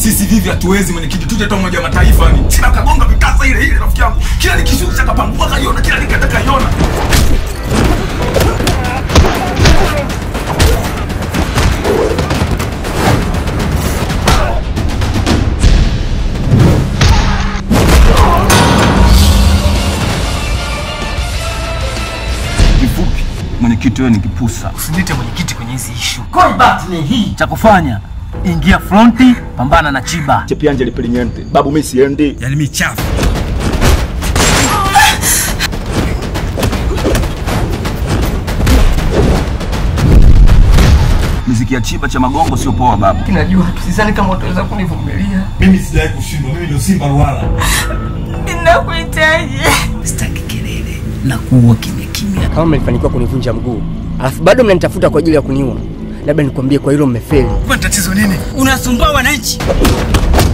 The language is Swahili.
sisi vivi hatuwezi mwenyekiti tuje hata umoja wa mataifa ni sina kagonga vikasa ile ile rafiki yangu kila nikishusha kapangua kaiona kila nikata kaiona Kifupi, mwenyekiti wewe ni kipusa. Usiniite mwenyekiti kwenye hizi ishu. Combat ni hii. Cha kufanya ingia fronti, pambana na Chiba. Chepianje lipilinyente. Babu mimi siendi. Yaani michafu. Miziki ya chiba cha magongo sio poa babu. Najua tu sidhani kama utaweza kunivumilia. mimi sijawahi kushindwa mimi ndio simba ruala Ninakuhitaji. Sitaki kelele na kuwa kimya kimya. Kama mlifanikiwa kunivunja mguu alafu bado mnanitafuta kwa ajili ya kuniua, labda nikwambie, kwa hilo mmefeli. Kwa tatizo nini? Unasumbua wananchi.